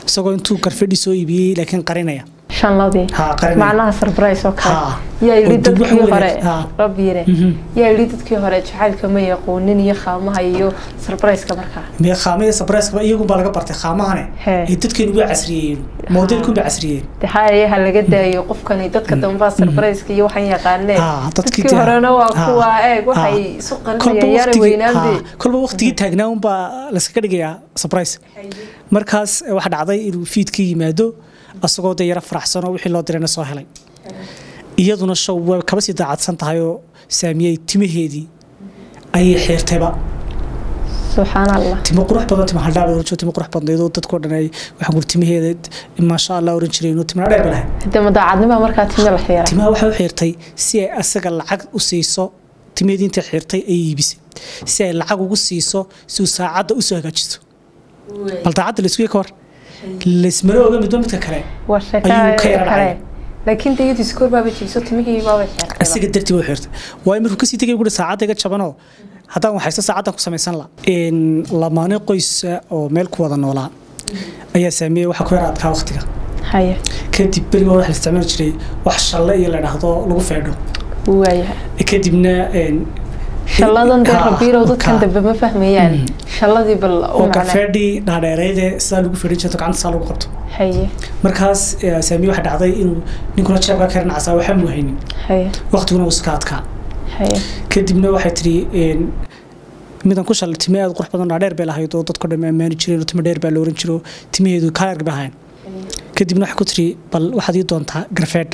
isagoo intuu garfadhi soo iibiyey laakiin qarinaya shanladii Ha, qarinaya. macnaha surprise oo kale Ha. yaa yidhi Oo dib wax dadkii weyn- hore ha. rabiire Mhm. yaa yidhi dadkii hore jacaylka ma yaqoonin iyo khaamaha iyo surprise-ka markaa mee khaamada sabrayskaba iyagunbaa laga bartay khaamahane He. ay dadkeenu way casriyeeyeen modelkunbay casriyeeyeen de haya ha laga daayo qofkani dadka dambaa surprise-ka iyo waxaan yaqaaneen Ha, dadkii dadkii de- horena waa ha. kuwa eeg waxay Ha. isu kolba qarinayaan yaara waqtigii weynaanbe ha, kolba waqtigii taagnaa unbaa laskaga dhigayaa surprise markaas eh, waxaa dhacday inuu fiidka yimaado asagoo dee yaro faraxsanoo wixii loo dirayna soo helay iyaduna show way kaba sii daacadsan tahay oo saamiyey timaheedii ayay xiirtayba subxaan allah timo qurux badan timo haldhaab oran jiro timo qurux badnaydoo dadkoo dhan ay waxaan kuri timaheeda maasha allah oran jireen oo timna dheer ba lahayd hade madaacadnima markaa timi la xiira timaha waxay u xiirtay si ay asaga lacag u siiso timaheedii intay xiirtay ay iibisay si ay lacag ugu siiso si uu saacadda usoo hagaajiso bal daacadda laiskuya ka war laismana oga midba midka kale waa ayuu ka sheeka yara kale dhacay. laakiin dayadu iskoor baaba jiiso timihii baaba xiirtay asiga dartii way xiirtay waayo markuu kasii tegay guri saacadda iga jabanoo haddaan waxaysto saacaddan ku samaysan la lamaane qoysa oo meel ku wada noolaa ayaa saameeyey waxa ku yara adkaa waqtiga haya kadib beriga waxa la isticmaali jiray wax shalle iyo la dhahdo lagu feedho waayahay kadibna een, shalladan dee Ha, rabiirow dadkan ka- dambe ma fahmayaan shalladii bal u oo macnaa gafeedhii dhaadheereydee sidaa lagu fedhin jirto gacanta saa lagu qabto haye markaas eh, saamiye waxaa dhacday inuu ninkuna jeebka ka rinacasaa waxaa muuhaynin haye waqtiguna uu iska adkaa haye kadibna waxay tiri een, midan ku shalay time aad qurux badan dhaadheer bay lahayd oo dadko dhan ammaani jireen oo timo dheer baa la oran jiro timaheedu kaarg bay ahayn kadibna waxay ku tiri bal waxaad ii doontaa garfeedh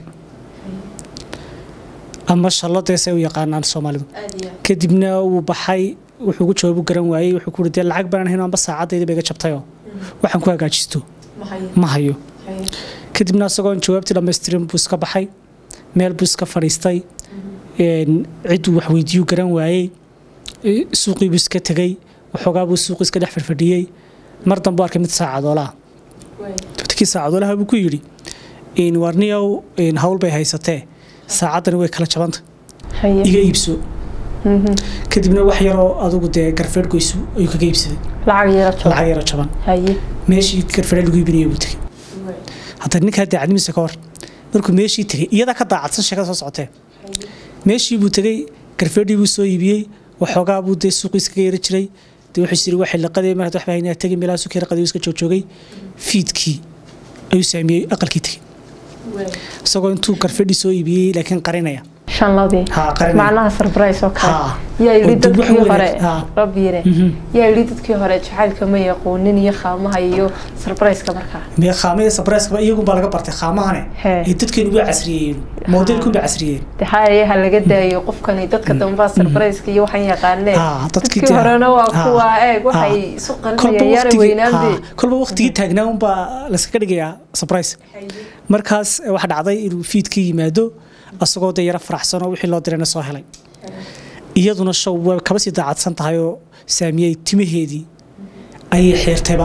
ama shallo deesay u yaqaanaan soomaalidu kadibna wuu baxay wuxuu ugu jawaabu garan waayey wuxuu ku dee lacag baan hayn amba saacadayda ba iga jabtayoo waxaan ku hagaajisto ma hayo kadibna isagoon jawaabtii dhammaystirin buu iska baxay meel buu iska fadhiistay een, cidduu wax weydiiyuu garan waayey e, suuqii buu iska tegey waxoogaa buu suuqii iska dhex fadhfadhiyey mar dambe arkay mid saacadoolaha dadkii saacadoolaha buu ku yidhi een, warniyow een, hawl bay haysatee saacaddani way kala jabanta haye iga iibso Mhm. kadibna wax yaroo adugu dee garfeedh goysu ayuu kaga iibsaday lacag yara jooga lacag yaro jaban haye meeshii garfeedh lagu iibinaya buu tegey hadda ninkaa daacadnimiisa ka hor markuu meeshii tegey iyadaa ka daacadsan sheekada soo socotee meeshii buu tegey garfeedhii buu soo iibiyey waxoogaa buu dee suuqiis kaga yara jiray dee wuxuu yiri waxay laqadee mar hadda waxba haynaa tegey meelaha suuqii raqadii iska joogjoogay fiidkii ayuu saamiyey aqalkii tegey isagoo intuu garfeedhii soo iibiyey laakiin qarinaya shanladii Ha, qarinaya. macnaha surprise oo kale Ha. yaa yidhi Oo dib wax dadkii weyn- hore ha. rabiire Mhm. yaa yidhi dadkii hore jacaylka ma yaqoonin iyo khaamaha iyo surprise-ka markaa mee khaamada sabrayskaba iyagunbaa laga bartay khaamahane He. ay dadkeenu way casriyeeyeen modelkunbay casriyeeyeen de haya ha laga daayo qofkani dadka dambaa surprise-ka iyo waxaan yaqaaneen Ha, dadkii dadkii de- horena waa ha. kuwa eeg waxay Ha. isu kolba qarinayaan yaara waqtigii weynaanbe ha, kolba waqtigii taagnaa unbaa laskaga dhigayaa surprise markaas eh, waxaa dhacday inuu fiidka yimaado asagoo dee yaro faraxsanoo wixii loo dirayna soo helay iyaduna show way kaba sii daacadsan tahay oo saamiyey timaheedii ayay xiirtayba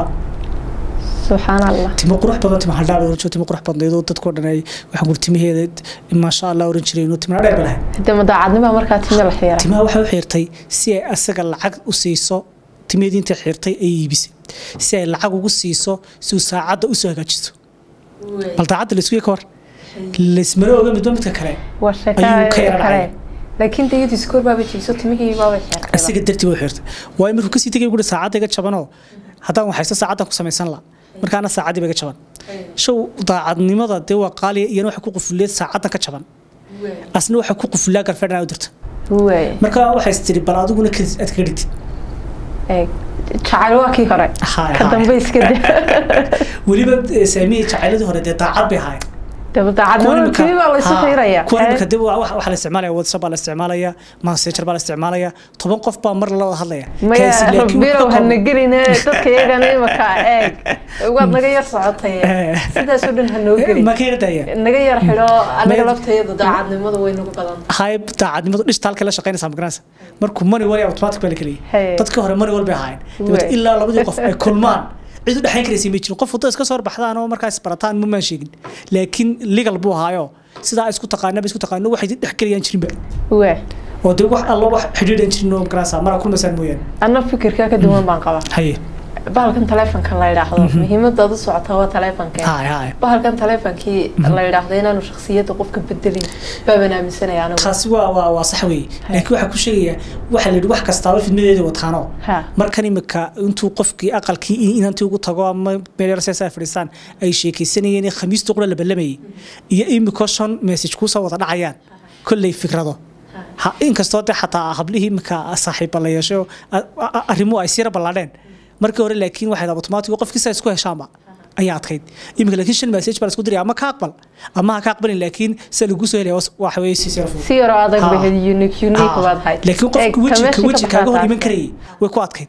subxaan allah timo qurux badan timo haldhaab oran jiro timo qurux badnaydoo dadkoo dhan ay waxaan kuri timaheeda maasha allah oran jireen oo timna dheer ba lahayd hade madaacadnima markaa timi la xiira timaha waxay u xiirtay si ay asaga lacag u siiso timaheedii intay xiirtay ay iibisay si ay lacag ugu siiso si uu saacadda usoo hagaajisto bal daacadda laiskuya ka war laismana oga midba midka kale waa sheeka ayuu ka yara kale dhacay. laakiin dayadu iskoor baaba jiiso timihii baaba xiirtay asiga dartii way xiirtay waayo markuu kasii tegay guri saacadda iga jabanoo haddaan waxaysto saacaddan ku samaysan la markaana saacaddii ba iga jaban show daacadnimada dee waa qaaliya iyana waxay ku qufuleed saacaddan ka jaban asna waxay ku qufulaa garfeedhan u dirta waay marka waxay tiri bal adiguna kadis aad kaga dhigtid eeg jacayl waa kii hore Haay, ka haay. dambe iska de weliba eh, saamiyey jacayladii hore dee daacad bay ahaayeen daba daacadnimada timi baa la isu xiiraya kuwan imika dib waa- waxaa la isticmaalaya whatsapp baa la isticmaalaya messenger baa la isticmaalaya toban qof baa mar la wada hadlaya maya Kaasi laakiin rabiirow wuxuu hana qabo- geline dadka iyagana imaka eeg waad naga yar socotay Eh. sidaasoo dhan ha noo gelin ma ka yardaya naga yar xidho anaga Naga- laftayada daacadnimadu way nagu badan hayb daacadnimadu dhishta halka la shaqaynaysaa magaranaysa markuu money wal automatic baa la keliya Hey. dadkii hore money wal bay ahaayeen dabeetna Wey. ilaa labadii qof ay kulmaan cid u dhexayn karaysa ma jirin qof waddo iska soo horbaxdaan oo markaas barataan ma maan sheegin laakiin legal buu ahaayo sidaa ay isku taqaanaba isku taqaano waxay dhex gelayaan jirinba waa oo dee wax allo wax xidhiidhan jirin oo magaranaysa mara kulmasaan mooyaane anna fikirkaa ka duwan baan qabaa haye bahalkan taleefonka la yidhaahdo muhiimadaad u socota waa taleefonka hay hay bahalkan taleefonkii la yidhaahdo inaanu shaksiyadda qofka bedelin baaban aaminsanaya anigu taasi waa waa waa sax weeye laakiin waxaa ku sheegayaa waxaa la yidhi wax kastaaba fidmadeeda wataano Ha. markan imika intuu qofkii aqalkii in- inantii ugu tago ama meel yar seesaa fadhiistaan ay sheekaysanayeen in khamiista qura la ballamayay iyo imika shan message kuusoo wada dhacayaan kolley fikrado ha inkastoo de xataa hablihii imika saaxiiba la yeesho a- a- arrimuhu ay sira ballaadheen markii hore laakiin waxay automatic qofkii saa isku heshaanba ayaa adkayd imika laakiin shan message baa la isku diraya ama ka aqbal ama ha ka aqbalin laakiin se lagu soo helaya waxa weeye si sira fudud si yaroo adag Ha. bahed unique unique baad hayd laakiin qofka weji ka weji kaaga hor iman karayay way ku adkayd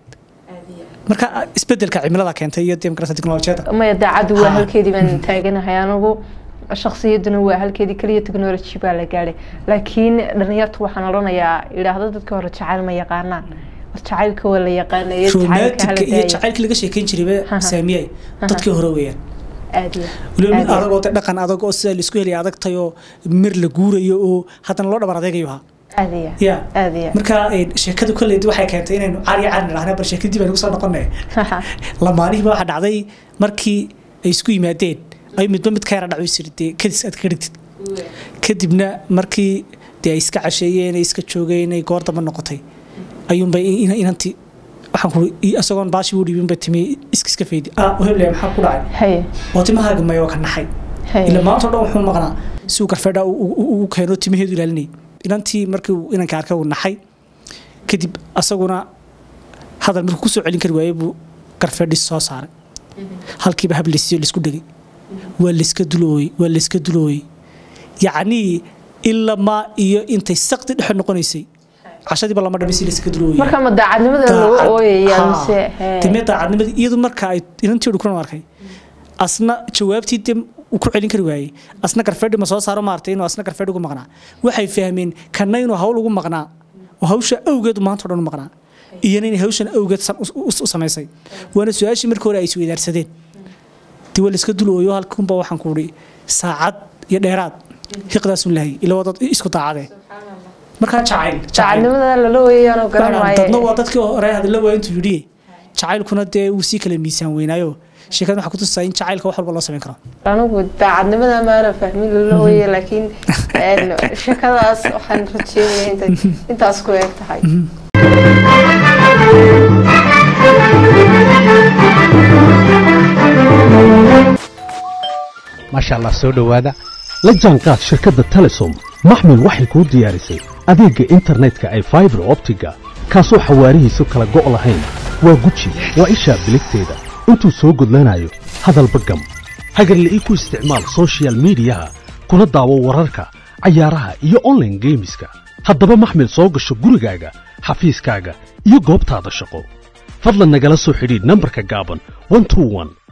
marka isbedelka cimilada keentay iyo deemkarasa teknolojiyada maya daacaddu waa Ha. halkeedii baan taaganahay anigu shaksiyaduna waa halkeedii kaliya technology baa la gaadhay laakiin dhalinyartu waxaan odhanayaa idhaahdo dadka hore jacayl ma yaqaanaan war jacaylka waa la yaqaanaya jacaylka romantika iyo hala jacaylkii laga sheekeyn jirayba Ha. saamiyay dadkii hore weeyaan aad iyo weliba mid aad iyo- adag oo de dhaqan adag oo sida laisku helaya adagtay oo mir la guurayo oo haddana loo dhabar adeegayo ahaa aad iyo ya aad iyo marka eh, sheekadu kolleydi waxay keentay inaynu cari cari nidhaahna bal sheekadii baynu kusoo noqonay lamaanihiiba waxaa dhacday markii ay isku yimaadeen ay midba mid ka yara dhaco isiri dee kadis aad ka dhigtid kadibna markii dee ay iska casheeyeen ay iska joogeen ay goor damba noqotay ayuunbay in- inanti waxaan ku isagoon baashi u dhiibin bay timi iska iska faydi ah heble maxaa ku dhacay haye oo timahaaga mayo ka naxay haye ila maanta oo dhan wuxuu maqnaa si uu garfeedha ugu keeno timaheedu ilaalinayay inantii markii uu inanka arkay uu naxay kadib asaguna hadal markuu kusoo celin kari waayey buu garfeedhis soo saaray halkiiba hab laysiiyo laisku dhegay waa layska dulooyey waa layska dulooyey yacnii ilamaa iyo intay sakti dhexe noqonaysay cashadiiba lama dhamay si layska dulooyey marka ma daacadnimada lagu ooyaya mise hee. timee daacadnimadii iyadu marka ay inantii dhukuran arkay asna jawaabtii de uu ku celin kari waayey asna garfeedhi ma soo saaro maartay inuu asna garfeedhi ugu maqnaa waxay fahmeen kana inuu hawl ugu maqnaa oo hawsha awgeed maanta o dhan u maqnaa iyana inay hawshan awgeed san- u- u u samaysay waana su-aashii markii hore ay isweydaarsadeen dee waa layska dulooyo halkunba waxaan ku idhi saacad iyo dheeraad hiqdaasun lahay ila waa dad isku daacadee markaa jacayl jacayl daacadnimada lala ooyayaanoo garan dadna waa waaye dadkii hore hadalla waa intuu yidhi jacaylkuna dee wuu sii kala miisaan weynaayo sheekada waxaa kutusaa in jacaylka wax walba loo samayn karo anigu daacadnimada maana fahmin lala ooyaya laakiin een, sheekadaas waxaan rajeynaya intay intaas ku eeg tahay maasha allah soo dhowaada la jaanqaad shirkadda telesom maxmil waxay kuu diyaarisay adeegga internetka ay faibar optiga kaasoo xawaarihiisu kala go' lahayn waa guji waa ishaa biligteeda intuu soo gudlanayo hadalba gam hagarle ii ku isticmaal soshiyal miidiyaha kuna daawo wararka cayaaraha iyo online geemiska haddaba maxmil soo gasho gurigaaga xafiiskaaga iyo goobtaada shaqo fadlan nagala soo xidhiidh nambarka gaaban 121